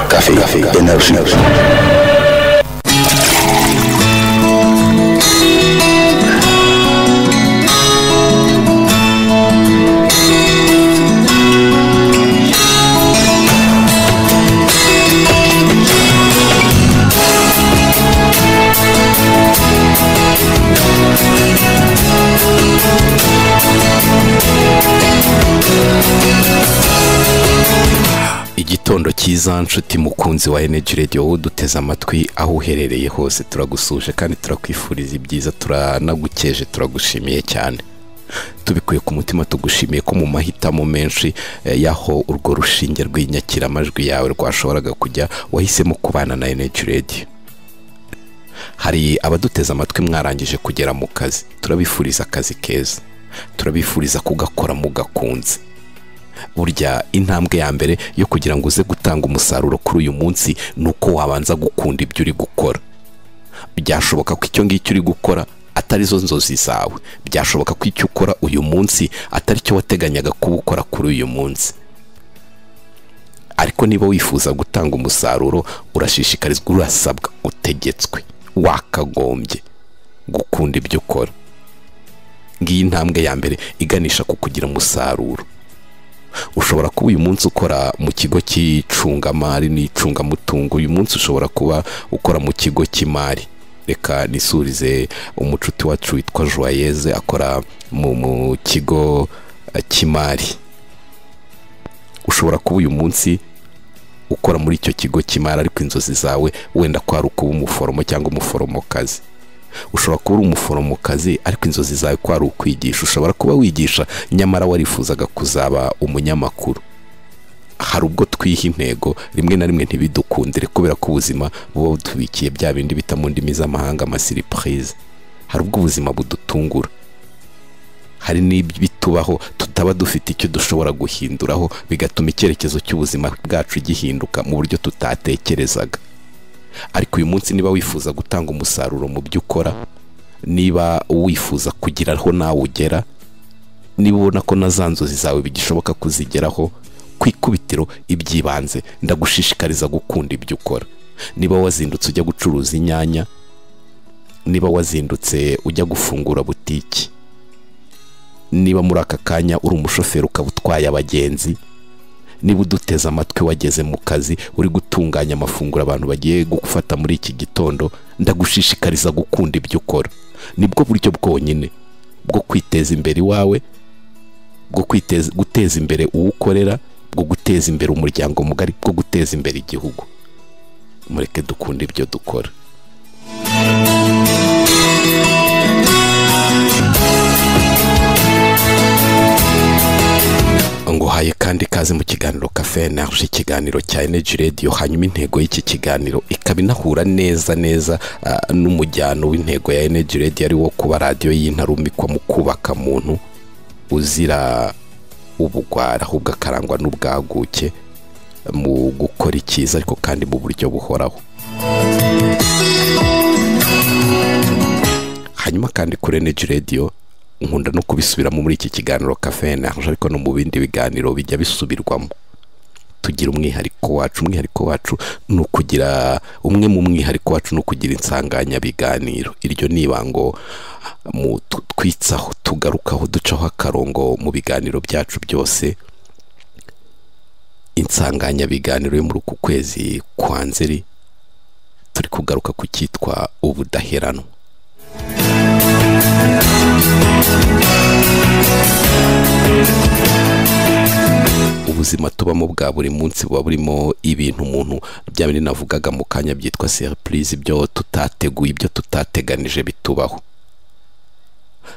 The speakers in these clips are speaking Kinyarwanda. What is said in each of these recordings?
Café, café, énergie. igitondo cyiza nshuti mukunzi wa energy radio wowe uduteze amatwi aho uherereye hose turagusuje kandi turakwifuriza ibyiza turanagukeje turagushimiye cyane tubikuye ku mutima tugushimiye ko mu mahitamo menshi eh, y'aho urwo rushinge rw'inyakiramajwi yawe rwashoboraga kujya wahisemo kubana na energy radio hari abaduteze amatwi mwarangije kugera mu kazi turabifuriza akazi keza turabifuriza kugakora mugakunze burya intambwe ya mbere yo kugira ngo uze gutanga umusaruro kuri uyu munsi ni uko wabanza gukunda ibyo uri gukora byashoboka ko icyo ngicyo uri gukora atari zo nzozi zawe byashoboka ko icyo ukora uyu munsi atari cyo wateganyaga kuba ukora kuri uyu munsi ariko niba wifuza gutanga umusaruro urashishikarizwa urasabwa utegetswe wakagombye gukunda ibyo ukora ngiyi intambwe ya mbere iganisha ku kugira umusaruro ushobora kuba uyu munsi ukora mu kigo cy'icungamari n'icungamutungo uyu munsi ushobora kuba ukora mu kigo cy'imari reka nisurize umucuti wacu witwa joyeze akora mu mu kigo eh, cy'imari ushobora kuba uyu munsi ukora muri icyo kigo cy'imari ariko inzozi zawe wenda ko ari ukuba umuforomo cyangwa umuforomokazi ushobora kuba uri umuforomokazi ariko inzozi zawe ko ari ukwigisha ushobora kuba wigisha nyamara warifuzaga kuzaba umunyamakuru hari ubwo twiha intego rimwe na rimwe ntibidukundire kubera ko ubuzima buba butubikiye bya bindi bita mu ndimi z'amahanga amasiripurize hari ubwo ubuzima budutungura hari n'ibitubaho tutaba dufite icyo dushobora guhinduraho bigatuma icyerekezo cy'ubuzima bwacu gihinduka mu buryo tutatekerezaga ariko uyu munsi niba wifuza gutanga umusaruro mu byo ukora niba wifuza kugira aho nawe ugera niba ubona ko na za nzozi zawe bigishoboka kuzigeraho ku ikubitiro iby'ibanze ndagushishikariza gukunda ibyo ukora niba wazindutse ujya gucuruza inyanya niba wazindutse ujya gufungura butiki niba muri aka kanya uri umushoferi ukaba utwaye abagenzi niba uduteze amatwi wageze mu kazi uri gutunganya amafunguro abantu bagiye gufata muri iki gitondo ndagushishikariza gukunda ibyo ukora nibwo buryo bwonyine bwo kwiteza imbere iwawe bwo kwiteza guteza imbere uwo ukorera bwo guteza imbere umuryango mugari bwo guteza imbere igihugu mureke dukunde ibyo dukora nguhaye kandi ikaze mu kiganiro kafe energy ikiganiro cya energy radio hanyuma intego y'iki kiganiro ikaba inahura neza neza ah, n'umujyano w'intego ya energy radio ari wo kuba radiyo y'intarumikwa mu kubaka muntu uzira ubugwara ahubwo akarangwa n'ubwaguke mu gukora icyiza ariko kandi mu buryo buhoraho hanyuma kandi kuri energy radio nkunda no kubisubiramo muri iki kiganiro kafe energy ariko no mu bindi biganiro bijya bisubirwamo tugira umwihariko wacu umwihariko wacu ni ukugira umwe mu mwihariko wacu ni ukugira insanganyabiganiro iryo ni ibango mu tu- twitsaho tugarukaho ducaho akarongo mu biganiro byacu byose insanganyabiganiro yo muri uku kwezi kwa nzeri turi kugaruka ku cyitwa ubudaheranwa ubuzima tubamo bwa buri munsi buba burimo ibintu umuntu bya bindi navugaga mu kanya byitwa seripurize ibyo tutateguye ibyo tutateganije bitubaho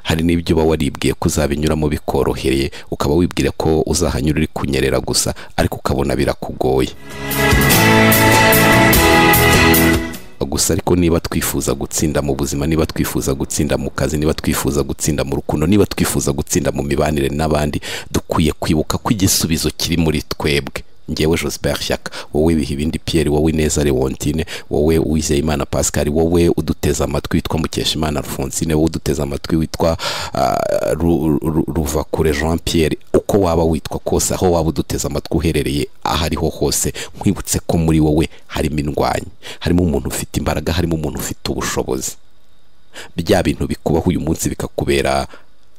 hari n'ibyo uba waribwiye ko uzabinyuramo bikorohereye ukaba wibwira ko uzahanyura uri kunyerera gusa ariko ukabona birakugoye gusa ariko niba twifuza gutsinda mu buzima niba twifuza gutsinda mu kazi niba twifuza gutsinda mu rukundo niba twifuza gutsinda mu mibanire n'abandi dukwiye kwibuka ko igisubizo kiri muri twebwe ngewe joseph shyaka wowe biha ibindi pierre wowe neza leontine wowe uwizeyimana pascal wowe uduteze amatwi witwa mukeshimana alphonsine wowe uduteze amatwi witwa ah, Ru- Ru- ruvakure jean pierre uko waba witwa kose aho waba uduteze amatwi uherereye aho ariho hose nkwibutse ko muri wowe harimo indwanyi harimo umuntu ufite imbaraga harimo umuntu ufite ubushobozi bya bintu bikubaho uyu munsi bikakubera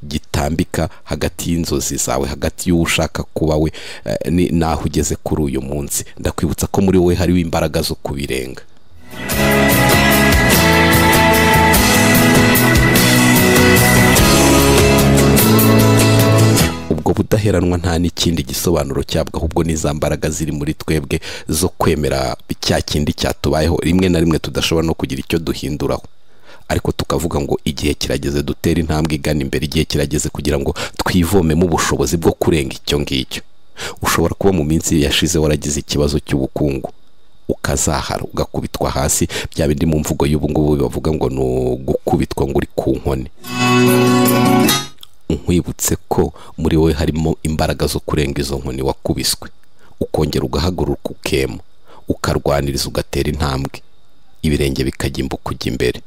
gitambika hagati y'inzozi zawe hagati y'uwo ushaka kuba we eh, ni- n'aho ugeze kuri uyu munsi ndakwibutsa ko muri wowe hariho imbaraga zo kubirenga ubwo budaheranwa nta n'ikindi gisobanuro cyabwo ahubwo ni za mbaraga ziri muri twebwe zo kwemera cya kindi cyatubayeho rimwe na rimwe tudashobora no kugira icyo duhinduraho ariko tukavuga ngo igihe kirageze dutere intambwe igana imbere igihe kirageze kugira ngo twivomemo ubushobozi bwo kurenga icyo ngicyo ushobora kuba mu minsi yashize waragize ikibazo cy'ubukungu ukazahara ugakubitwa hasi bya bindi mu mvugo y'ubu ngubu bavuga ngo ni ugukubitwa ngo uri ku nkoni nkwibutse ko muri wowe harimo imbaraga zo kurenga izo nkoni wakubiswe ukongera ugahaguruka ukema ukarwaniriza ugatera intambwe ibirenge bikagimbuka ujya imbere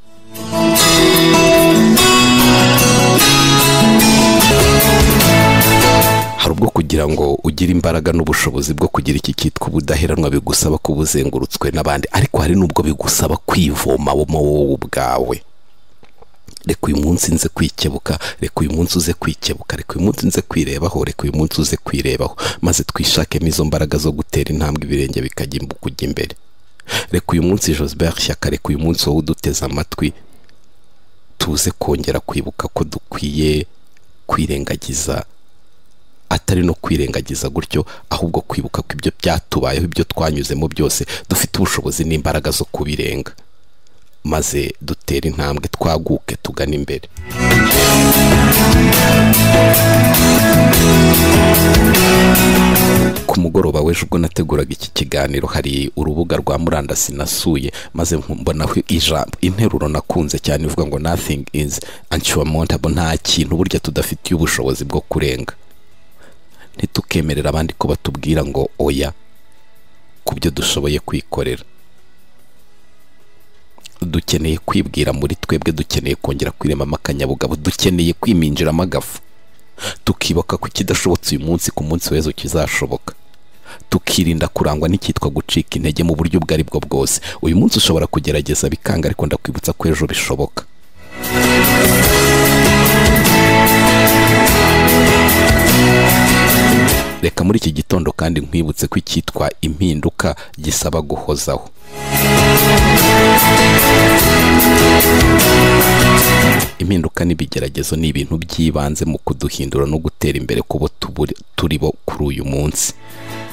hari ubwo kugira ngo ugire imbaraga n'ubushobozi bwo kugira iki cyitwa ubudaheranwa bigusaba kuba uzengurutswe n'abandi ariko hari n'ubwo bigusaba kwivoma wowe ubwawe reka uyu munsi nze kwikebuka reka uyu munsi uze kwikebuka reka uyu munsi nze kwirebaho reka uyu munsi uze kwirebaho maze twishakemo izo mbaraga zo gutera intambwe ibirenge bikagimbuka ujya imbere reka uyu munsi joseph shyaka reka uyu munsi wowe uduteze amatwi tuze kongera kwibuka ko dukwiye kwirengagiza atari no kwirengagiza gutyo ahubwo kwibuka ko ibyo byatubayeho ibyo twanyuzemo byose dufite ubushobozi n'imbaraga zo kubirenga maze dutere intambwe twaguke tugana imbere ku mugoroba w'ejo ubwo nateguraga iki kiganiro hari urubuga rwa murandasi nasuye maze mbonaho ijambo interuro nakunze cyane ivuga ngo nothing is unsurmountable nta kintu burya tudafitiye ubushobozi bwo kurenga ntitukemerera abandi ko batubwira ngo oya ku byo dushoboye kwikorera dukeneye kwibwira muri twebwe dukeneye kongera kwiremamo akanyabugabo dukeneye kwiminjiramo agafu tukibuka ku kidashobotse uyu munsi ku munsi w'ejo kizashoboka tukirinda kurangwa n'icyitwa gucika intege mu buryo ubwo ari bwo bwose uyu munsi ushobora kugerageza bikanga ariko ndakwibutsa ko ejo bishoboka reka muri iki gitondo kandi nkwibutse ko icyitwa impinduka gisaba guhozaho impinduka n'ibigeragezo ni ibintu by'ibanze mu kuduhindura no gutera imbere kubo tuburi- turi bo kuri uyu munsi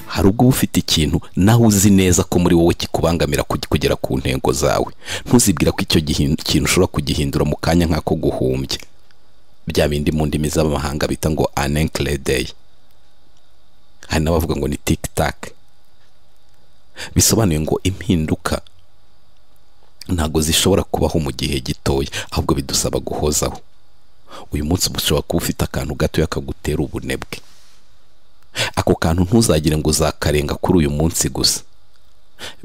hari ubwo uba ufite ikintu nawe uzi neza ko muri wowe kikubangamira kugi- kugera ku ntego zawe ntuzibwira ko icyo gihin- kintu ushobora kugihindura mu kanya nk'ako guhumbya bya bindi mu ndimi z'amahanga bita ngo anenkle day hari n'abavuga ngo ni tik tak bisobanuye ngo impinduka ntabwo zishobora kubaho mu gihe gitoya ahubwo bidusaba guhozaho uyu munsi ushobora kuba ufite akantu gatoya kagutera ubunebwe ako kantu ntuzagire ngo uzakarenga kuri uyu munsi gusa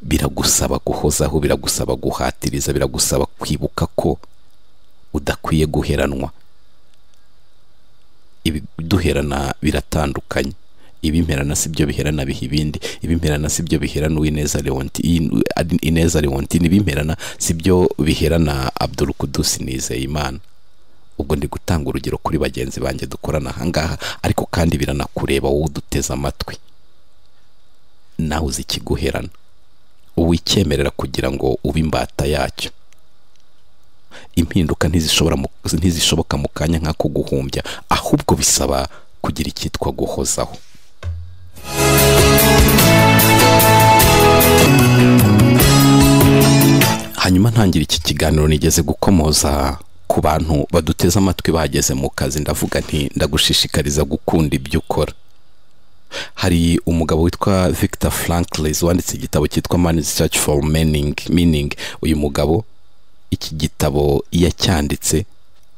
biragusaba guhozaho biragusaba guhatiriza biragusaba kwibuka ko udakwiye guheranwa ibiduherana biratandukanye ibimerana si byo biherana biha ibindi ibimerana si byo biherana uwineza leonti in- ineza leontine ibimerana si byo biherana abdul kudusi nizeyimana ubwo ndi gutanga urugero kuri bagenzi banjye dukorana ahangaha ariko kandi biranakureba wowe uduteze amatwi nawe uzi ikiguherana uwicyemerera kugira ngo ube imbata yacyo impinduka ntizishobora mu- ntizishoboka mu kanya nk'ako guhumbya ahubwo bisaba kugira icyitwa guhozaho hanyuma ntangira iki kiganiro nigeze gukomoza ku bantu baduteze amatwi bageze mu kazi ndavuga nti ndagushishikariza gukunda ibyo ukora hari umugabo witwa victor franklis wanditse igitabo cyitwa man's search for meaning meaning uyu mugabo iki gitabo yacyanditse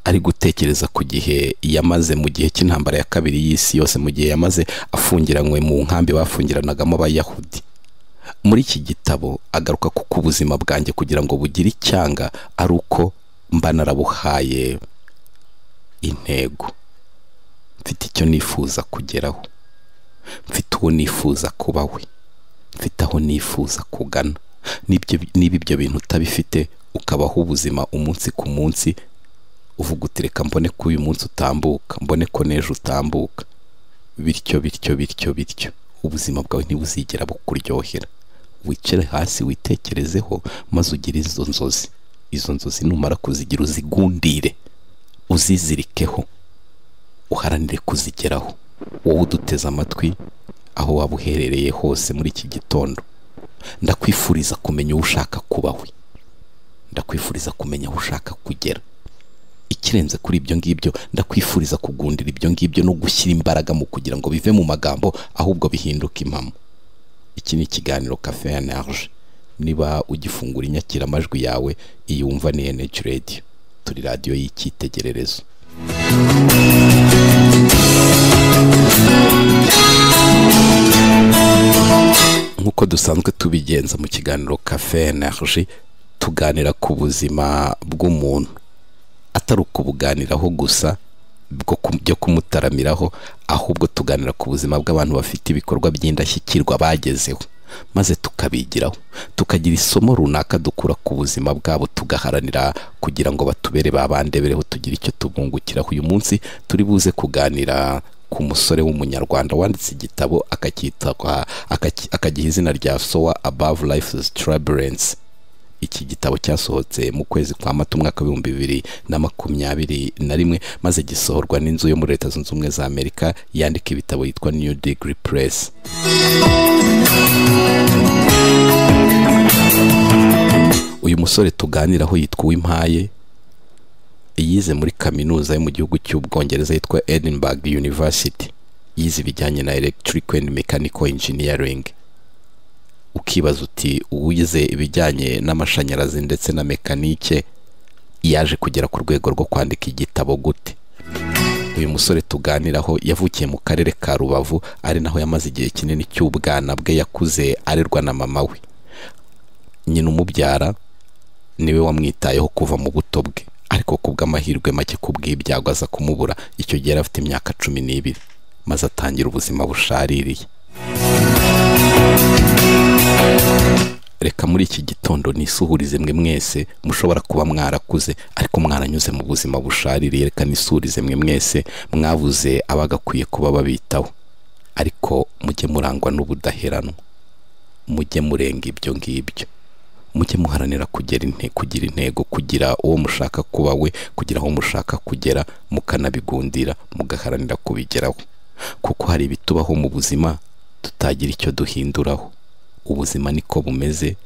ari gutekereza ku gihe yamaze mu gihe cy'intambara ya kabiri y'isi yose mu gihe yamaze afungiranywe mu nkambi bafungiranagamo abayahudi muri iki gitabo agaruka kuko ubuzima bwanjye kugira ngo bugire icyanga ari uko mba narabuhaye intego mfite icyo nifuza kugeraho mfite uwo nifuza kuba we mfite aho nifuza kugana niba ibyo bintu utabifite ukabaho ubuzima umunsi ku munsi uvuga uti reka mbone ko uyu munsi utambuka mbone ko n'ejo utambuka bityo bityo bityo bityo ubuzima bwawe ntibuzigera bukuryohera wicare hasi witekerezeho maze ugire izo nzozi izo nzozi numara kuzigira uzigundire uzizirikeho uharanire kuzigeraho wowe uduteze amatwi aho waba uherereye hose muri iki gitondo ndakwifuriza kumenya uwo ushaka kuba we ndakwifuriza kumenya aho ushaka kugera ikirenze kuri ibyo ngibyo ndakwifuriza kugundira ibyo ngibyo no gushyira imbaraga mu kugira ngo bive mu magambo ahubwo bihinduke impamo iki ni ikiganiro kafe ya naje niba ugifungura inyakiramajwi yawe iyo wumva ni enegi radiyo turi radiyo y'icyitegererezo nk'uko dusanzwe tubigenza mu kiganiro kafe ya naje tuganira ku buzima bw'umuntu atari ukubuganiraho gusa byo kumutaramiraho ahubwo tuganira ku buzima bw'abantu bafite ibikorwa by'indashyikirwa bagezeho maze tukabigiraho tukagira isomo runaka dukura ku buzima bwabo tugaharanira kugira ngo batubere babandebereho tugire icyo tubungukiraho uyu munsi turi buze kuganira ku musore w'umunyarwanda wanditse igitabo akagiha izina rya sowa above life turbulence iki gitabo cyasohotse mu kwezi kwa mata umwaka w'ibihumbi bibiri na makumyabiri na rimwe maze gisohorwa n'inzu yo muri leta zunze ubumwe za amerika yandika ibitabo yitwa new degree press uyu musore tuganiraho yitwa uwimpaye yize muri kaminuza yo mu gihugu cy'ubwongereza yitwa edinburgh university yize ibijyanye na electric and mechanical engineering ukibaza uti uwize ibijyanye n'amashanyarazi ndetse na mekanike yaje kugera ku rwego rwo kwandika igitabo gute uyu musore tuganiraho yavukiye mu karere ka rubavu ari naho yamaze igihe kinini cy'ubwana bwe yakuze arerwa na mama we nyina umubyara niwe wamwitayeho kuva mu buto bwe ariko ku bw'amahirwe make ku bw'ibyago aza kumubura icyo gihe yari afite imyaka cumi n'ibiri maze atangira ubuzima bushaririye reka muri iki gitondo nisuhurize mwe mwese mushobora kuba mwarakuze ariko mwaranyuze mu buzima bushaririye reka nisurize mwe mwese mwabuze abagakwiye kuba babitaho ariko mujye murangwa n'ubudaheranwa mujye murenga ibyo ngibyo mujye muharanira kugera kugira intego kugira uwo mushaka kuba we kugira aho mushaka kugera mukanabigundira mugaharanira kubigeraho kuko hari ibitubaho mu buzima tutagira icyo duhinduraho ubuzima niko bumeze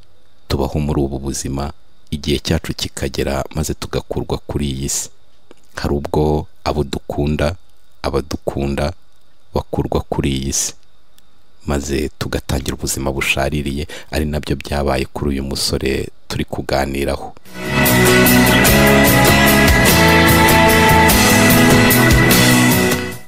tubaho muri ubu buzima igihe cyacu kikagera maze tugakurwa kuri iyi si hari ubwo abo dukunda abadukunda bakurwa kuri iyi si maze tugatangira ubuzima bushaririye ari nabyo byabaye kuri uyu musore turi kuganiraho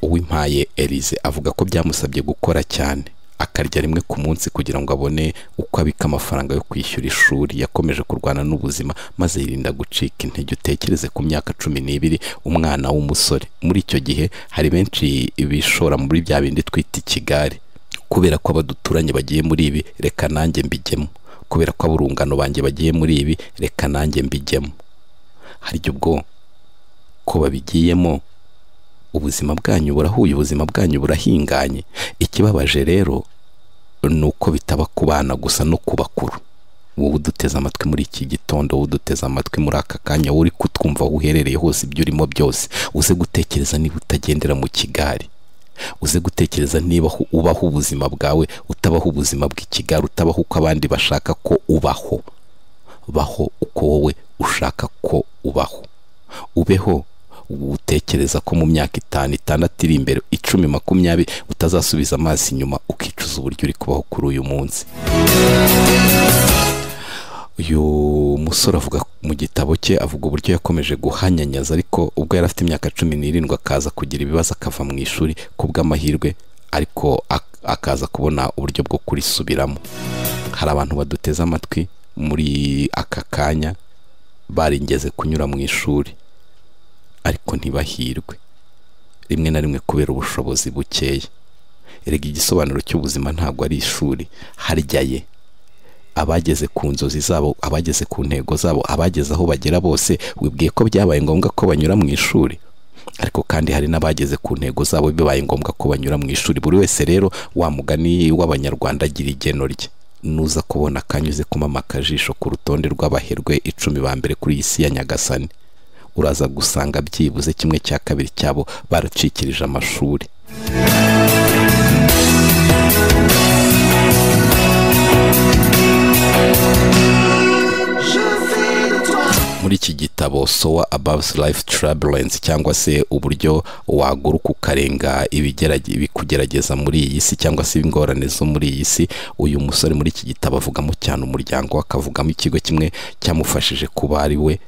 uwimpaye Elize avuga ko byamusabye gukora cyane akarya rimwe ku munsi kugira ngo abone uko abika amafaranga yo kwishyura ishuri yakomeje kurwana n'ubuzima maze yirinda gucika intege utekereze ku myaka cumi n'ibiri umwana w'umusore muri icyo gihe hari benshi bishora muri bya bindi twita ikigare kubera ko abaduturanye bagiye muri ibi reka nanjye mbijyemo kubera ko aburungano banjye bagiye muri ibi reka nanjye mbijyemo harya ubwo ko babigiyemo ubuzima bwanyu burahuye ubuzima bwanyu burahinganye ikibabaje rero ni uko bitaba ku bana gusa no ku bakuru wowe uduteze amatwi muri iki gitondo wowe uduteze amatwi muri aka kanya wowe uri kutwumva aho uherereye hose ibyo urimo byose uze gutekereza niba utagendera mu kigari uze gutekereza niba ubaho ubuzima bwawe utabaho ubuzima bw'ikigari utabaho uko abandi bashaka ko ubaho baho uko wowe ushaka ko ubaho ubeho utekereza ko mu myaka itanu itandatu iri imbere icumi makumyabiri utazasubiza amaso inyuma ukicuza uburyo uri kubaho kuri uyu munsi uyu musore avuga mu gitabo cye avuga uburyo yakomeje guhanyanyaza ariko ubwo yari afite imyaka cumi n'irindwi akaza kugira ibibazo akava mu ishuri ku bw'amahirwe ariko ak- akaza kubona uburyo bwo kurisubiramo hari abantu baduteze amatwi muri aka kanya baringeze kunyura mu ishuri ariko ntibahirwe rimwe na rimwe kubera ubushobozi bukeya erega igisobanuro cy'ubuzima ntabwo ari ishuri harya ye abageze ku nzozi zabo abageze ku ntego zabo abageze aho bagera bose wibwiye ko byabaye ngombwa ko banyura mu ishuri ariko kandi hari n'abageze ku ntego zabo bibaye ngombwa ko banyura mu ishuri buri wese rero wa mugani w'abanyarwanda agira igeno rye nuza kubona akanyuze kumama akajisho ku rutonde rw'abaherwe icumi ba mbere kuri iyi si ya nyagasani uraza gusanga byibuze kimwe cya kabiri cyabo baracikirije amashuri Je fais de toi muri iki gitabo sowa above life turbulence cyangwa se uburyo waguruka ukarenga ibigerage- ibikugerageza muri iyi si cyangwa se ingorane zo muri iyi si uyu musore muri iki gitabo avugamo cyane umuryango we akavugamo ikigo kimwe cyamufashije kuba ari we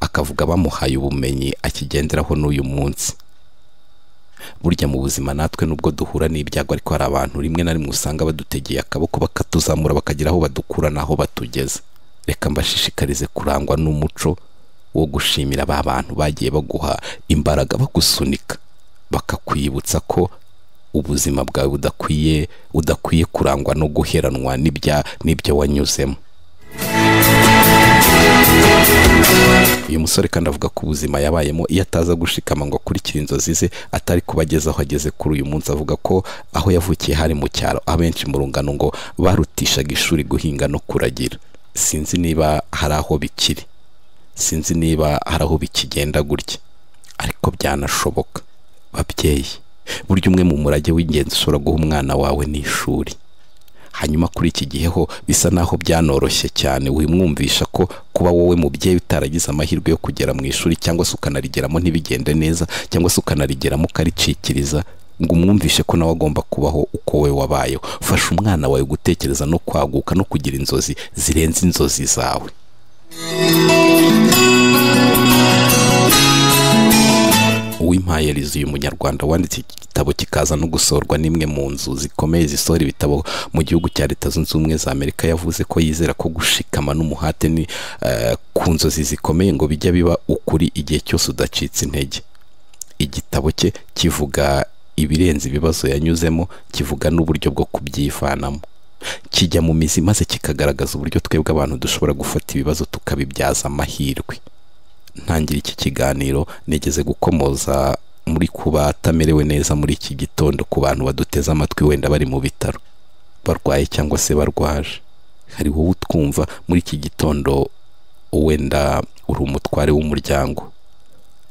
akavuga bamuhaye ubumenyi akigenderaho n'uyu munsi burya mu buzima natwe nubwo duhura n'ibyago ariko hari abantu rimwe na rimwe usanga badutegeye akaboko bakatuzamura bakagira aho badukura n'aho batugeza reka mbashishikarize kurangwa n'umuco wo gushimira ba bantu bagiye baguha imbaraga bagusunika bakakwibutsa ko ubuzima bwawe budakwiye udakwiye kurangwa no guheranwa n'ibya n'ibyo wanyuzemo uyu musore kandi avuga ko ubuzima yabayemo iyo ataza gushikama ngo akurikire inzozi ze atari kuba ageze aho ageze kuri uyu munsi avuga ko aho yavukiye hari mu cyaro abenshi mu rungano ngo barutishaga ishuri guhinga no kuragira sinzi niba hari aho bikiri sinzi niba hari aho bikigenda gutya ariko byanashoboka babyeyi burya umwe mu murage w'ingenzi ushobora guha umwana wawe ni ishuri hanyuma kuri iki gihe ho bisa naho byanoroshye cyane wimwumvisha ko kuba wowe mubyeyi utaragize amahirwe yo kugera mu ishuri cyangwa se ukanarigeramo ntibigende neza cyangwa se ukanarigeramo ukaricikiriza ngo umwumvishe ko nawe agomba kubaho uko we wabayeho fasha umwana wawe gutekereza no kwaguka no kugira inzozi zirenze inzozi zawe uw'impayerizi uyu munyarwanda wanditse iki gitabo kikaza no gusohorwa n'imwe mu nzu zikomeye zisohora ibitabo mu gihugu cya leta zunze ubumwe za amerika yavuze ko yizera ko gushikama n'umuhate ni eh, ku nzozi zikomeye ngo bijya biba ukuri igihe cyose udacitse intege igitabo cye kivuga ibirenze ibibazo yanyuzemo kivuga n'uburyo bwo kubyivanamo kijya mu mizi maze kikagaragaza uburyo twebwe abantu dushobora gufata ibibazo tukabibyaza amahirwe ntangira iki kiganiro nigeze gukomoza muri kuba atamerewe neza muri iki gitondo ku bantu baduteze amatwi wenda bari mu bitaro barwaye cyangwa se barwaje hari wowe utwumva muri iki gitondo wenda uri umutware w'umuryango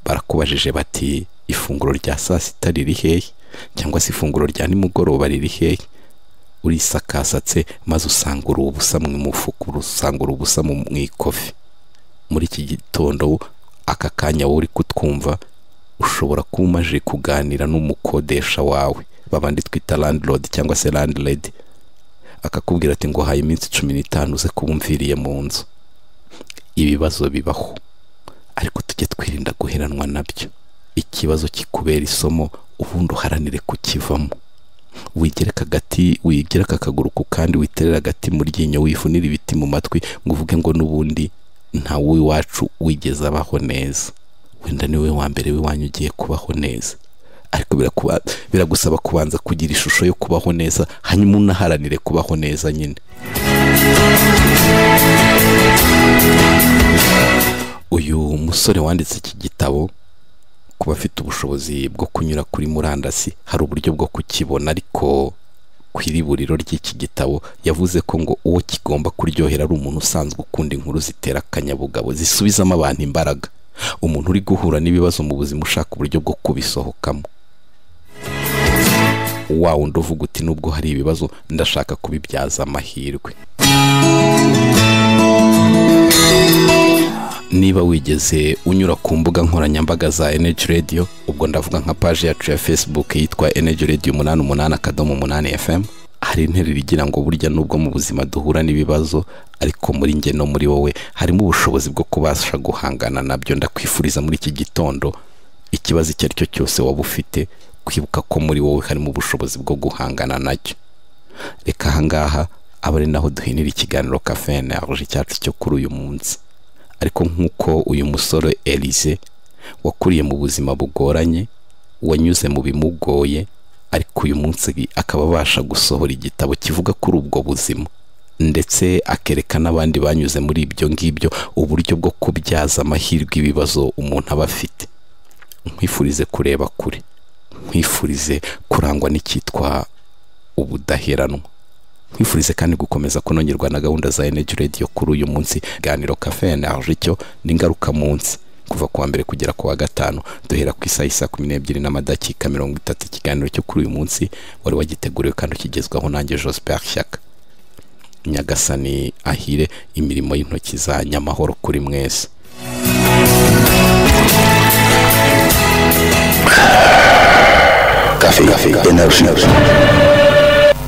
barakubajije bati ifunguro rya saa sita riri hehe cyangwa se ifunguro rya nimugoroba riri hehe urisakasatse maze usanga uri ubusa mu mufuka usanga uri ubusa mu mu ikofi muri iki gitondo aka kanya wowe uri kutwumva ushobora kuba umaze kuganira n'umukodesha wawe babandi twita landlord cyangwa se landlady akakubwira ati ngo haye iminsi cumi n'itanu uze kuba umviriye mu nzu ibibazo bibaho ariko tujye twirinda guheranwa nabyo ikibazo kikubera isomo ubundi uharanire kukivamo wigereka agati wigereka akaguru ku kandi witerera agati mu ryinyo wifunira ibiti mu matwi ngo uvuge ngo n'ubundi ntawe iwacu wigeze abaho neza wenda niwe wa mbere w'iwanyu ugiye kubaho neza ariko birakuba- biragusaba kubanza kugira ishusho yo kubaho neza hanyuma unaharanire kubaho neza nyine uyu musore wanditse iki gitabo ku bafite ubushobozi bwo kunyura kuri murandasi hari uburyo bwo kukibona ariko ku iriburiro ry'iki gitabo yavuze ko ngo uwo kigomba kuryohera ari umuntu usanzwe ukunda inkuru zitera akanyabugabo zisubizamo abantu imbaraga umuntu uri guhura n'ibibazo mu buzima ushaka uburyo bwo kubisohokamo wa wundi uvuga uti nubwo hari ibibazo ndashaka kubibyaza amahirwe niba wigeze unyura ku mbuga nkoranyambaga za Energy Radio ubwo ndavuga nka paji yacu ya Facebook yitwa Energy Radio umunani umunani akadomo umunani FM hari hari interuro igira ngo burya nubwo mu buzima duhura n'ibibazo ariko muri njye no muri wowe harimo ubushobozi bwo kubasha guhangana nabyo ndakwifuriza muri iki gitondo ikibazo icyo ari cyo cyose waba ufite kwibuka ko muri wowe harimo ubushobozi bwo guhangana nacyo reka ahangaha aba ari naho duhinira ikiganiro kafe energy cyacu cyo kuri uyu munsi ariko nk'uko uyu musore Elise wakuriye mu buzima bugoranye wanyuze mu bimugoye ariko uyu munsi akaba abasha gusohora igitabo kivuga kuri ubwo buzima ndetse akereka n'abandi banyuze muri ibyo ngibyo uburyo bwo kubyaza amahirwe ibibazo umuntu aba afite nkwifurize kureba kure nkwifurize kurangwa n'icyitwa ubudaheranwa nkwifurize kandi gukomeza kunogerwa na gahunda za energy radio kuri uyu munsi ganiro cafe energy cyo ni ingaruka munsi kuva ku wa mbere kugera ku wa gatanu duhera ku isaha isa kumi n'ebyiri n'amadakika mirongo itatu ikiganiro cyo kuri uyu munsi wari wagiteguriwe kandi ukigezwaho nanjye joseph shyaka nyagasani ahire imirimo y'intoki za nyamahoro kuri mwese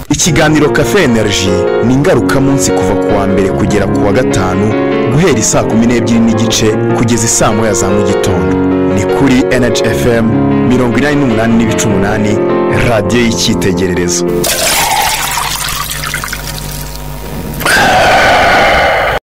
ikiganiro kafe energy ni ingarukamunsi kuva ku wa mbere kugera ku wa gatanu guhera isaa kumi n'ebyiri n'igice kugeza isaa moya za mu gitondo ni kuri NHFM fm mirongo inani n'umunani n'ibice umunani radiyo y'icyitegererezo